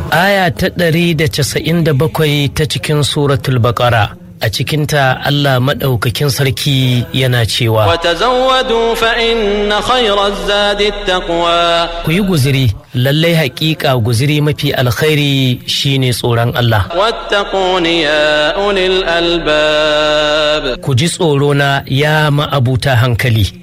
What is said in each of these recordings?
aya ta ɗari da casa'in da bakwai ta cikin suratul baƙara a cikinta Allah maɗaukakin sarki yana cewa وتزودوا فإن خير الزاد التقوى ku yi guziri lallai haƙiƙa guziri mafi alkhairi shine tsoron Allah واتقون يا أولي الألباب ku ji tsoro na ya ma'abuta hankali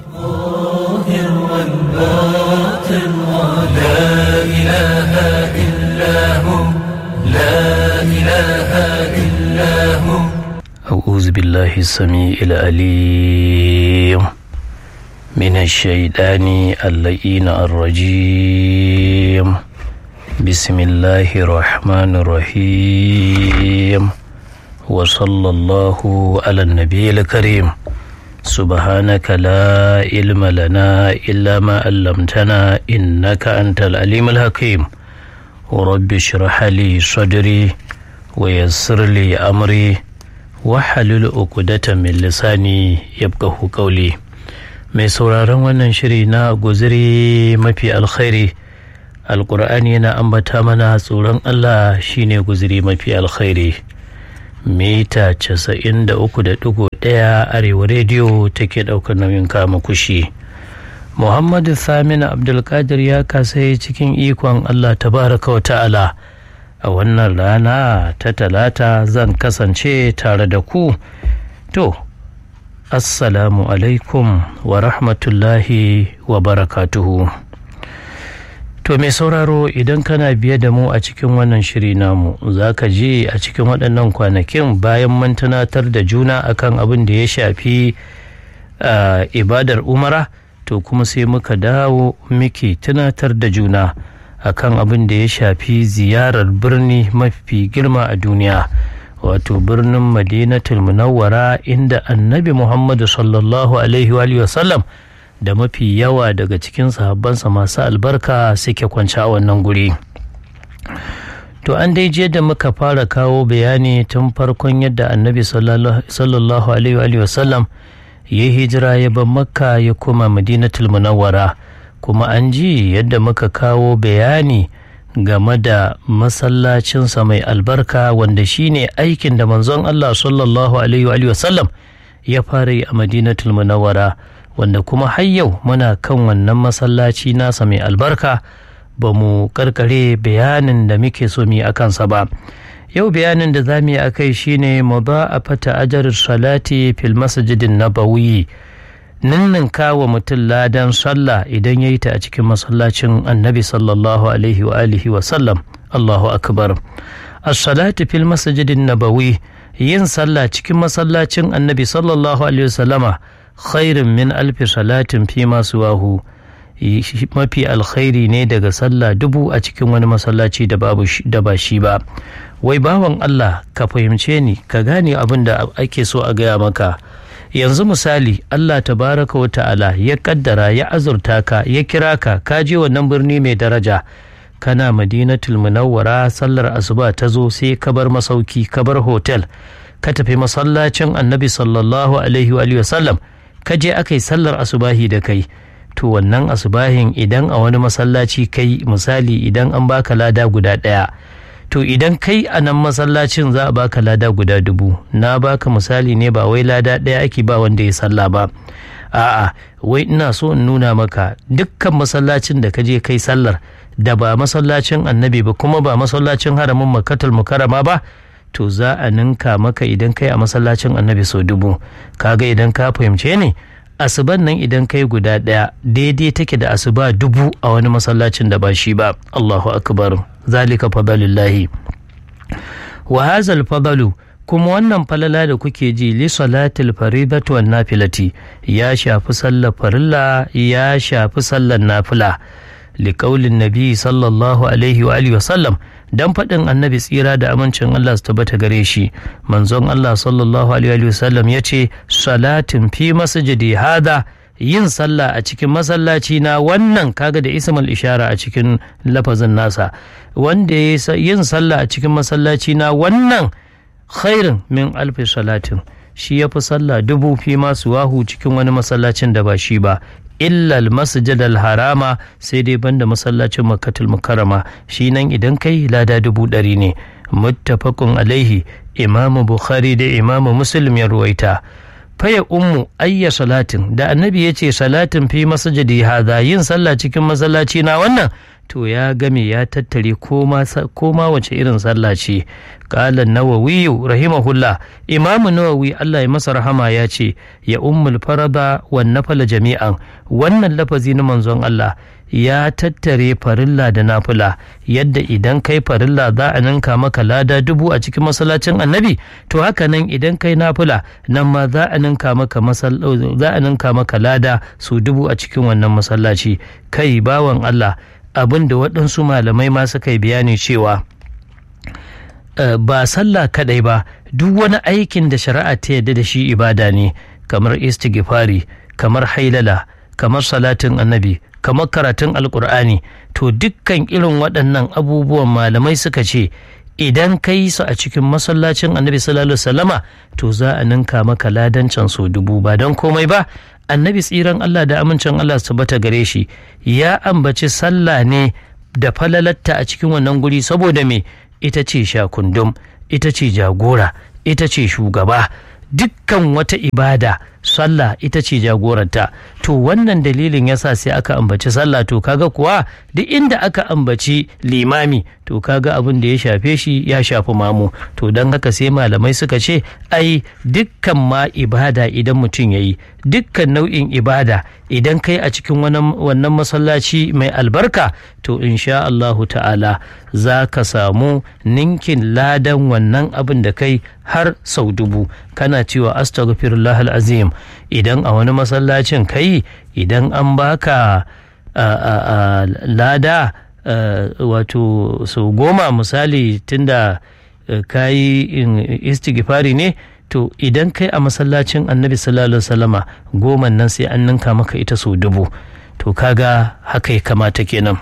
أعوذ بالله السميع العليم من الشيطان اللئين الرجيم بسم الله الرحمن الرحيم وصلى الله على النبي الكريم سبحانك لا علم لنا إلا ما علمتنا إنك أنت العليم الحكيم ورب اشرح لي صدري ويسر لي أمري wahalul uqdata min lisani yabqahu qawli mai sauraron wannan shiri na guziri mafi alkhairi alqur'ani yana ambata mana tsoron Allah shine guziri mafi alkhairi mita 93.1 arewa rediyo take daukar nauyin kama kushi muhammadu samina abdulkadir ya kasai cikin ikon Allah tabaraka wa ta'ala a wannan rana ta talata zan kasance tare da ku to assalamu alaikum wa rahmatullahi wa barakatuhu to mai sauraro idan kana biye da mu a cikin wannan shiri namu za ka je a cikin waɗannan kwanakin bayan mun tunatar da juna akan abin da ya shafi ibadar umara to kuma sai muka dawo muke tunatar da juna akan abin da ya shafi ziyarar birni mafi girma a duniya wato birnin madinatul munawwara inda annabi muhammadu sallallahu alaihi wa sallam da mafi yawa daga cikin sahabbansa masu albarka suke kwanci a wannan guri to an dai je da muka fara kawo bayani tun farkon yadda annabi sallallahu alaihi wa sallam ya hijira ya bar makka ya koma madinatul munawwara kuma an ji yadda muka kawo bayani game da masallacinsa mai albarka wanda shine aikin da manzon Allah sallallahu alaihi wa sallam ya fara yi a madinatul munawwara wanda kuma har yau muna kan wannan masallaci nasa mai albarka ba mu karkare bayanin da muke so mu yi a kansa ba yau bayanin da za mu yi a kai shine mudha'afata ajr salati fil masjidin nabawi ninninka wa mutum ladan sallah idan ya yi ta a cikin masallacin annabi sallallahu alaihi wa alihi wa sallam Allahu akbar as-salatu fil masjidin nabawi yin sallah cikin masallacin annabi sallallahu alaihi wa sallama khairun min alfi salatin fi masu wahu mafi alkhairi ne daga sallah dubu a cikin wani masallaci da ba shi ba wai bawan Allah ka fahimce ni ka gane abin da ake so a gaya maka yanzu misali Allah tabaraka wa ta'ala ya kaddara ya azurta ka ya kira ka ka je wannan birni mai daraja kana madinatul munawwara sallar asuba ta zo sai ka bar masauki ka bar hotel ka tafi masallacin annabi sallallahu alaihi wa sallam ka je aka yi sallar asubahi da kai to wannan asubahin idan a wani masallaci kai misali idan an baka lada guda ɗaya to idan kai a nan masallacin za a baka lada guda dubu na baka misali ne ba wai lada ɗaya ake ba wanda ya salla ba a'a wai ina so in nuna maka dukkan masallacin da ka je kai sallar da ba masallacin annabi ba kuma ba masallacin haramin makatul mukarrama ba to za a ninka maka idan kai a masallacin annabi sau dubu kaga idan ka fahimce ne asuban nan idan kai guda ɗaya daidai take da asuba dubu a wani masallacin da ba shi ba Allahu akbar zalika fadalillahi wa hazal fadalu kuma wannan falala da kuke ji li salatil faridatu wan nafilati ya shafi sallar farilla ya shafi sallar nafila li qaulin nabi sallallahu alaihi wa alihi wa sallam dan faɗin annabi tsira da amincin Allah su tabbata gare shi manzon Allah sallallahu alaihi wa sallam ya ce salatin fi masjidi hada yin sallah a cikin masallaci na wannan kaga da ismul ishara a cikin lafazin nasa wanda ya yin sallah a cikin masallaci na wannan khairin min alfi salatin shi ya fi sallah dubu fi masu wahu cikin wani masallacin da ba shi ba illa masjid harama sai dai banda masallacin makkatul mukarrama shi nan idan kai lada dubu ɗari ne muttafaqun alaihi imamu bukhari da imamu muslim ya ruwaita faya ummu ayya salatin da annabi ya ce salatin fi masjidi hadha yin sallah cikin masallaci na wannan to ya game ya tattare koma wace irin sallah ce qala nawawi rahimahullah imamu nawawi Allah ya masa rahama ya ce ya ummul farada wan nafala jami'an wannan lafazi na manzon Allah ya tattare farilla da nafila yadda idan kai farilla za a ninka maka lada dubu a cikin masallacin annabi to haka nan idan kai nafila nan ma za a ninka maka za a ninka maka lada su dubu a cikin wannan masallaci kai bawan Allah abin da waɗansu malamai ma suka yi bayani cewa ba sallah kadai ba duk wani aikin da shari'a ta yadda da shi ibada ne kamar istighfari kamar hailala kamar salatin annabi kamar karatun alkur'ani to dukkan irin waɗannan abubuwan malamai suka ce idan ka yi su a cikin masallacin annabi sallallahu alaihi to za a ninka maka ladancan so dubu ba don komai ba annabi tsiran Allah da amincin Allah su bata gare shi ya ambaci sallah ne da falalatta a cikin wannan guri saboda me ita ce shakundum ita ce jagora ita ce shugaba dukkan wata ibada sallah ita ce jagoranta to wannan dalilin yasa sai aka ambaci sallah to kaga kuwa duk inda aka ambaci limami to kaga abin da ya shafe shi ya shafi mamu to don haka sai malamai suka ce ai dukkan ma ibada idan mutum ya yi dukkan nau'in ibada idan kai a cikin wannan masallaci mai albarka to insha Allahu ta'ala za ka samu ninkin ladan wannan abin da kai har sau dubu kana cewa astaghfirullah azim idan a wani masallacin kai idan an baka lada wato sau goma misali tunda ka yi istighfari ne to idan kai a masallacin annabi sallallahu alaihi wasallama goma nan sai an ninka maka ita sau dubu to kaga haka ya kamata kenan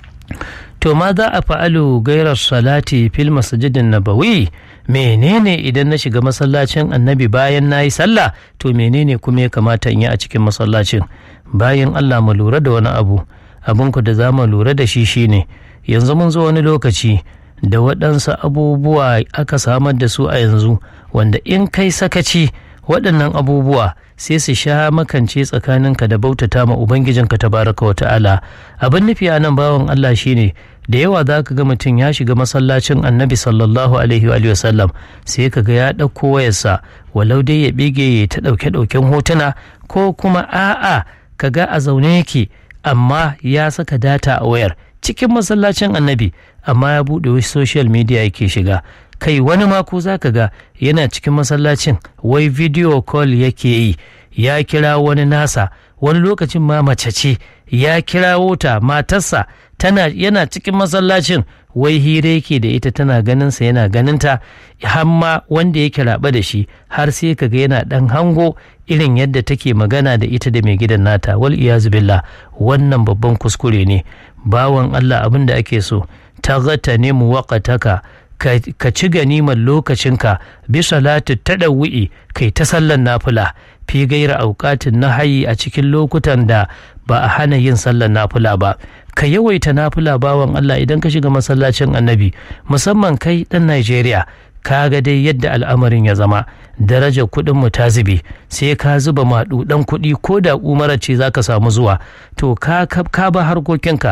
to ma za a fa'alu gairar salati fil masjidin nabawi menene idan na shiga masallacin annabi bayan na yi sallah to menene kuma ya kamata in yi a cikin masallacin bayan allah mu lura da wani abu abinku da za mu lura da shi shine yanzu mun zo wani lokaci da waɗansu abubuwa aka samar da su a yanzu wanda in kai sakaci waɗannan abubuwa sai su sha makance tsakaninka da bautata ma ubangijinka tabaraka wa ta'ala abin nufi a nan bawan Allah shine da yawa za ka ga mutum ya shiga masallacin annabi sallallahu alaihi wa sallam sai ka ga ya ɗauko wayarsa walau dai ya bige ya ta ɗauke ɗauken hotuna ko kuma a'a ka ga a zaune yake amma ya saka data a wayar cikin masallacin annabi amma ya buɗe wasu social media yake shiga kai wani mako za ka ga yana cikin masallacin wai video call yake yi ya kira wani nasa wani lokacin ma mace ce ya kirawo ta matarsa tana yana cikin masallacin wai hira yake da ita tana ganinsa yana ganinta hamma wanda yake raɓa da shi har sai kaga yana ɗan hango irin yadda take magana da ita da mai gidan nata wal iyazu billah wannan babban kuskure ne bawan Allah abin da ake so ta gata ne mu waƙataka ka ci ganimar lokacinka bisa lati taɗawu'i kai ta sallan nafula fi gaira auƙatin na hayi a cikin lokutan da ba a hana yin sallan nafula ba ka yawaita nafula bawan Allah idan ka shiga masallacin annabi musamman kai ɗan Najeriya ka ga dai yadda al'amarin ya zama darajar kuɗin mu ta zube sai ka zuba maɗuɗan kuɗi ko da umara ce za ka samu zuwa to ka ka ba harkokinka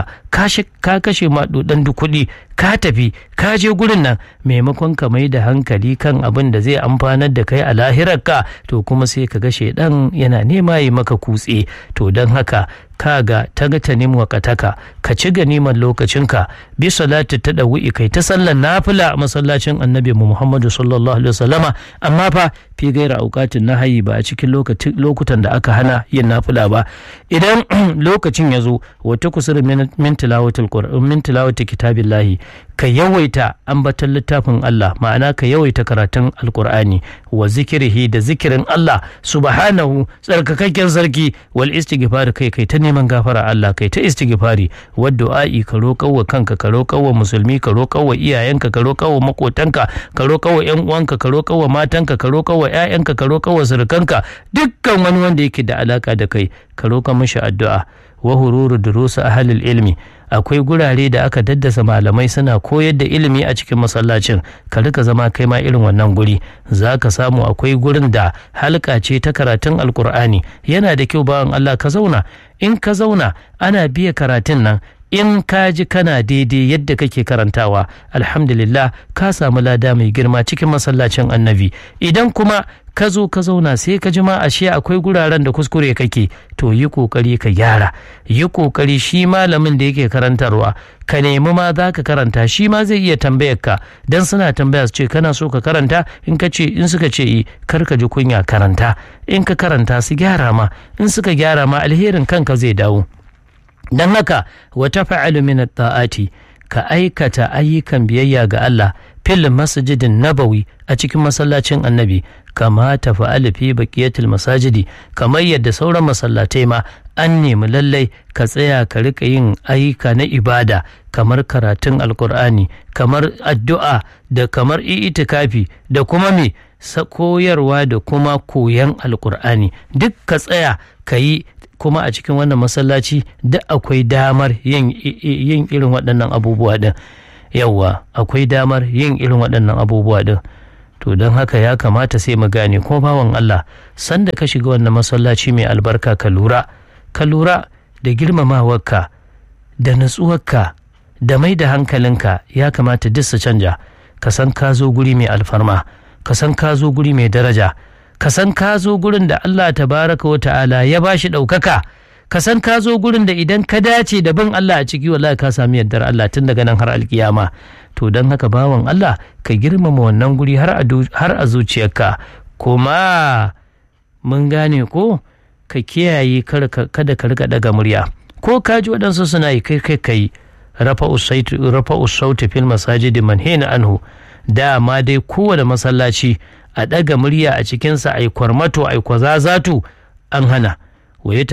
ka kashe maɗuɗan duk kuɗi ka tafi ka je gurin nan maimakon ka mai da hankali kan abin da zai amfanar da kai a lahirarka to kuma sai ka ga shaidan yana nema yi maka kutse to don haka kaga ta ga ta nemi wakataka ka ci ganimar lokacinka bi salati ta ɗawi'i kai ta sallar nafila a masallacin annabi mu muhammadu sallallahu alaihi wasallama amma fa fi gaira aukatin na hayi ba a cikin lokutan da aka hana yin nafila ba idan lokacin ya zo wata kusurin minti tilawatul qur'an min tilawati kitabillahi ka yawaita ambaton littafin Allah ma'ana ka yawaita karatun alqur'ani wa zikirihi da zikirin Allah subhanahu tsarkakakken sarki wal istighfar kai kai ta neman gafara Allah kai ta istighfari wa du'a'i ka roƙar wa kanka ka roƙar wa musulmi ka roƙar wa iyayenka ka roƙar wa makotanka ka roƙar wa ƴan uwanka ka roƙar wa matanka ka roƙar wa ƴaƴanka ka roƙar wa surukanka dukkan wani wanda yake da alaka da kai ka roƙa mishi addu'a wa hururu durusu ahlil ilmi akwai gurare da aka daddasa malamai suna koyar da ilimi a cikin masallacin ka rika zama kai ma irin wannan guri za ka samu akwai gurin da halka ce ta karatun alkur'ani yana da kyau bawan Allah ka zauna in ka zauna ana biya karatun nan in ka ji kana daidai yadda kake karantawa alhamdulillah ka samu lada mai girma cikin masallacin annabi idan kuma ka zo ka zauna sai ka ji ma ashe akwai guraren da kuskure kake to yi kokari ka gyara yi kokari shi malamin da yake karantarwa ka nemi ma za ka karanta shi ma zai iya tambayar ka dan suna tambaya su ce kana so ka karanta in ka ce in suka ce yi kar ka ji kunya karanta in ka karanta su gyara ma in suka gyara ma alherin kanka zai dawo don haka wata fa'alu min ta'ati ka aikata ayyukan biyayya ga Allah fil masjidin nabawi a cikin masallacin annabi kama ta fa'alu fi baqiyatil masajidi kamar yadda sauran masallatai ma an nemi lallai ka tsaya ka rika yin ayyuka na ibada kamar karatun alkur'ani kamar addu'a da kamar itikafi da kuma me koyarwa da kuma koyan alkur'ani duk ka tsaya ka yi kuma a cikin wannan masallaci duk akwai damar yin irin waɗannan abubuwa ɗin yawwa akwai damar yin irin waɗannan abubuwa ɗin to don haka ya kamata sai mu gane ko bawan Allah sanda ka shiga wannan masallaci mai albarka ka lura ka lura da girmamawarka da natsuwarka da mai da hankalinka ya kamata duk su canja ka san ka zo guri mai alfarma ka san ka zo guri mai daraja ka san ka zo gurin da Allah tabaraka wa ta'ala ya ba shi ɗaukaka ka san ka zo gurin da idan ka dace da bin Allah a ciki wallahi ka sami yardar Allah tun daga nan har alkiyama to don haka bawan Allah ka girmama wannan guri har a zuciyarka kuma mun gane ko ka kiyaye kada ka rika daga murya ko ka ji waɗansu suna yi kai kai kai rafa usauti fil masajidi manhina anhu dama dai kowane masallaci a ɗaga murya a cikinsa a yi kwarmato a yi kwazazatu an hana wa ya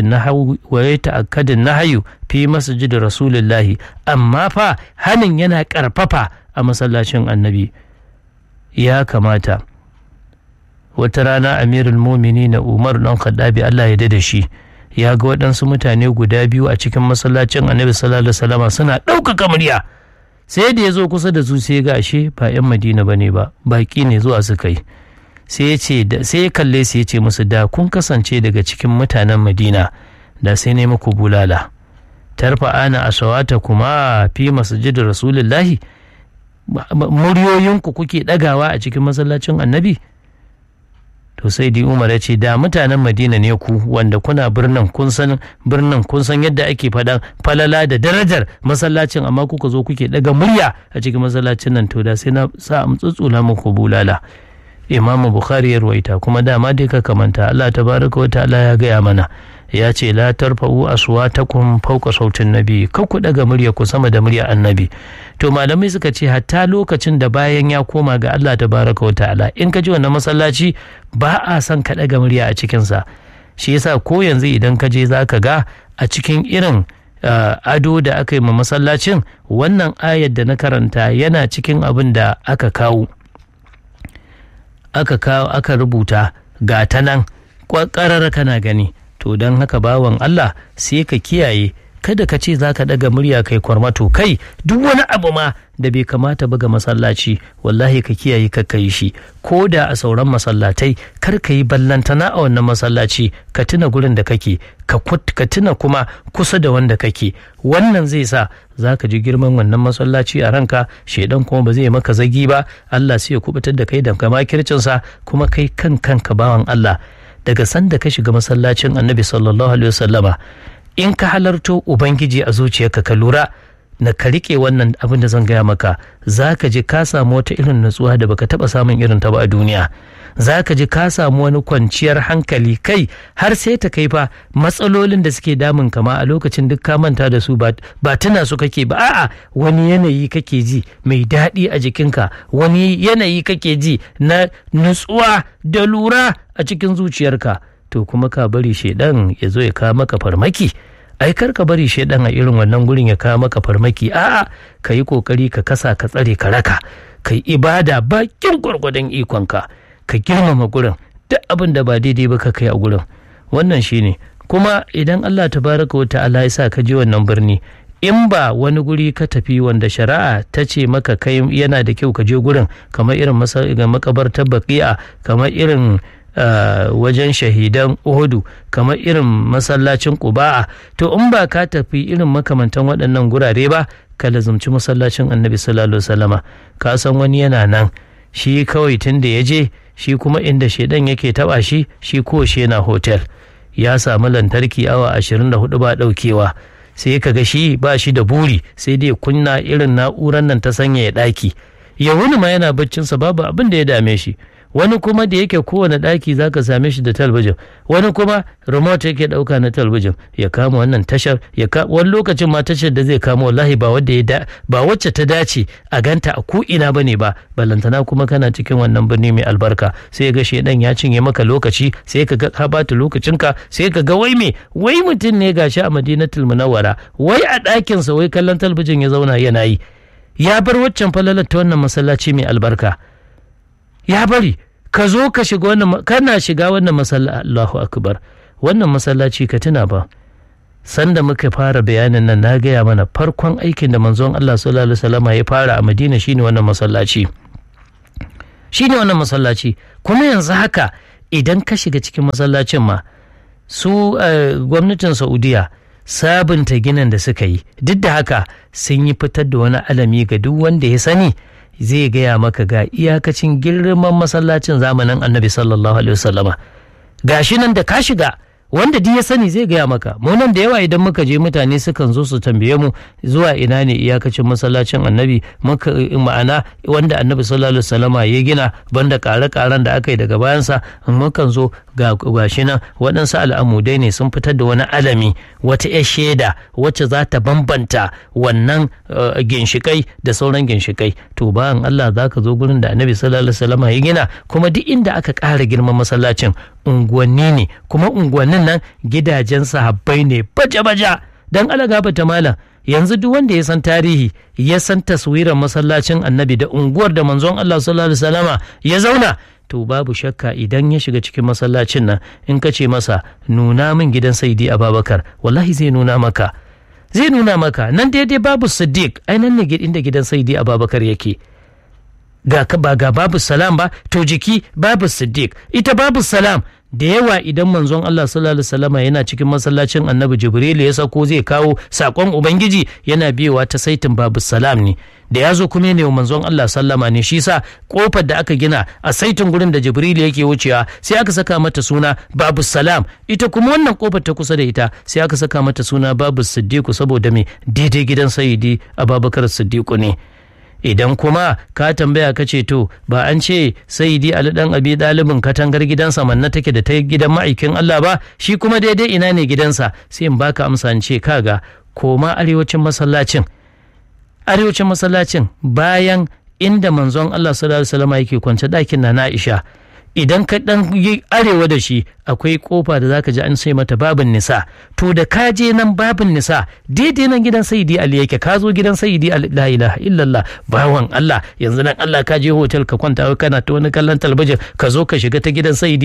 ta'akkadin nahayu fi masjid rasulullahi amma fa hanin yana ƙarfafa a masallacin annabi ya kamata wata rana amirul mumini na umar dan khaddabi Allah ya da shi ya ga waɗansu mutane guda biyu a cikin masallacin annabi sallallahu alaihi wasallama suna ɗaukaka murya sai da ya zo kusa da su sai ga ashe ba 'yan madina ba ne ba baƙi ne zuwa suka yi sai ya ce sai ya kalle su ya ce musu da kun kasance daga cikin mutanen madina da sai ne muku bulala tarfa ana asawata kuma fi masjidin rasulullahi muryoyinku kuke ɗagawa a cikin masallacin annabi to sai di umar ya ce da mutanen madina ne ku wanda kuna birnin kun san birnin kun san yadda ake faɗan falala da darajar masallacin amma kuka zo kuke daga murya a cikin masallacin nan to da sai na sa am tsutsula muku bulala imam bukhari ya ruwaita kuma dama dai ka kamanta Allah tabaraka wa ta'ala ya gaya mana ya ce la tarfa'u aswatakum fawqa sautin nabi kar ku daga murya ku sama da murya annabi to malamai suka ce hatta lokacin da bayan ya koma ga Allah tabaraka wa ta'ala in ka ji wannan masallaci ba a son ka daga murya a cikin sa shi yasa ko yanzu idan ka je zaka ga a cikin irin ado da aka yi ma masallacin wannan ayar da na karanta yana cikin abin da aka kawo aka kawo aka rubuta ga ta nan ƙwaƙarar kana gani to don haka bawan Allah sai ka kiyaye kada ka ce za ka ɗaga murya kai kwarmato kai duk wani abu ma da bai kamata ba ga masallaci wallahi ka kiyaye ka yi shi ko da a sauran masallatai kar ka yi ballantana a wannan masallaci ka tuna gurin da kake ka tuna kuma kusa da wanda kake wannan zai sa za ka ji girman wannan masallaci a ranka shaidan kuma ba zai maka zagi ba Allah sai ya kubutar da kai da makircinsa kuma kai kan kanka bawan Allah daga sanda ka shiga masallacin annabi sallallahu alaihi wasallama in ka halarto ubangiji a zuciyarka ka lura na ka riƙe wannan abin da zan gaya maka za ka ji ka samu wata irin nutsuwa da baka taɓa samun irin ta ba a duniya za ka ji ka samu wani kwanciyar hankali kai har sai ta kai fa matsalolin da suke damun kama a lokacin duk ka manta da su ba tuna su kake ba a'a wani yanayi kake ji mai daɗi a jikinka wani yanayi kake ji na nutsuwa da lura a cikin zuciyarka to kuma ka bari shaidan ya zo ya kawo maka farmaki ai kar ka bari shaidan a irin wannan gurin ya kawo maka farmaki a'a ka yi kokari ka kasa ka tsare ka raka ka yi ibada bakin gwargwadon ikonka ka girmama gurin duk abin da ba daidai ba ka kai a gurin wannan shine kuma idan Allah tabaraka wa ta'ala ya sa ka je wannan birni in ba wani guri ka tafi wanda shari'a ta ce maka kai yana da kyau ka je gurin kamar irin makabartar baqi'a kamar irin Uh, wajen shahidan Uhudu kamar irin masallacin Quba'a to in ba ka tafi irin makamantan waɗannan gurare ba ka lazumci masallacin Annabi sallallahu alaihi wasallama ka san wani yana nan shi kawai tun da ya je shi kuma inda shedan yake taba shi shi ko shi yana hotel ya samu lantarki awa 24 ba daukewa sai ka ga shi ba shi da buri sai dai kunna irin na'urar nan ta sanya ya daki ya wuni ma yana baccinsa babu abin da ya dame shi wani kuma da yake kowane ɗaki za ka same shi da talbijin wani kuma remote yake ɗauka na talbijin ya kama wannan tashar ya wani lokacin ma tashar da zai kama wallahi ba wadda ya ba wacce ta dace a ganta a ko ina bane ba balantana kuma kana cikin wannan birni mai albarka sai ga shedan ya cinye maka lokaci sai ka ga ka bata lokacinka sai ka ga wai me wai mutum ne gashi a madinatul munawwara wai a ɗakinsa wai kallon talbijin ya zauna yana yi ya bar waccan falalar ta wannan masallaci mai albarka ya bari ka zo ka shiga wannan kana shiga wannan masallaci Allahu akbar wannan masallaci ka tuna ba sanda muka fara bayanin nan na gaya mana farkon aikin da manzon Allah sallallahu alaihi wasallam ya fara a Madina shine wannan masallaci shine wannan masallaci kuma yanzu haka idan ka shiga cikin masallacin ma su gwamnatin Saudiya sabunta ginin da suka yi duk da haka sun yi fitar da wani alami ga duk wanda ya sani zai gaya maka ga iyakacin girman masallacin zamanin annabi sallallahu alaihi wasallama ga shi nan da ka shiga wanda duk ya sani zai gaya maka mu nan da yawa idan muka je mutane sukan zo su tambaye mu zuwa ina ne iyakacin masallacin annabi muka ma'ana wanda annabi sallallahu alaihi wasallama ya gina banda kare-karen da aka yi daga bayansa mukan zo ga gashi nan waɗansu al'amudai ne sun fitar da wani alami wata ya shaida wacce za ta bambanta wannan ginshikai da sauran ginshikai to bayan Allah za ka zo gurin da annabi sallallahu alaihi wasallama ya gina kuma duk inda aka ƙara girman masallacin unguwanni ne kuma unguwannin nan gidajen sahabbai ne baja-baja don alagaba ta malam yanzu duk wanda ya san tarihi ya san taswirar masallacin annabi da unguwar da manzon Allah sallallahu alaihi wasallama ya zauna to babu shakka idan ya shiga cikin masallacin nan in ka ce masa nuna min gidan saidi ababakar wallahi zai nuna maka zai nuna maka nan daidai babu siddiq ai nan ne inda gidan saidi ababakar yake ga ba ga babu salam ba to jiki babu siddiq ita babu salam da yawa idan manzon Allah sallallahu alaihi wasallam yana cikin masallacin Annabi Jibril ya sako zai kawo sakon Ubangiji yana biyowa ta saitin babu salam ne da ya zo kuma ne manzon Allah sallama ne shi sa kofar da aka gina a saitin gurin da Jibril yake wucewa sai aka saka mata suna babu salam ita kuma wannan kofar ta kusa da ita sai aka saka mata suna babu siddiqu saboda me daidai gidan sayyidi Abubakar Siddiqu ne idan kuma ka tambaya ka ce to ba an ce saidi ali dan abi dalibin katangar gidansa manna take da ta gidan ma'aikin Allah ba shi kuma daidai ina ne gidansa sai in baka amsa in ce kaga koma arewacin masallacin arewacin masallacin bayan inda manzon Allah sallallahu alaihi wasallam yake kwance ɗakin na Aisha idan ka dan yi arewa da shi akwai kofa da zaka ji an sai mata babin nisa to da ka je nan babin nisa daidai nan gidan sayyidi ali yake ka zo gidan sayyidi ali la ilaha illallah bawan Allah yanzu nan Allah ka je hotel ka kwanta kana ta wani kallon talabijin ka zo ka shiga ta gidan sayyidi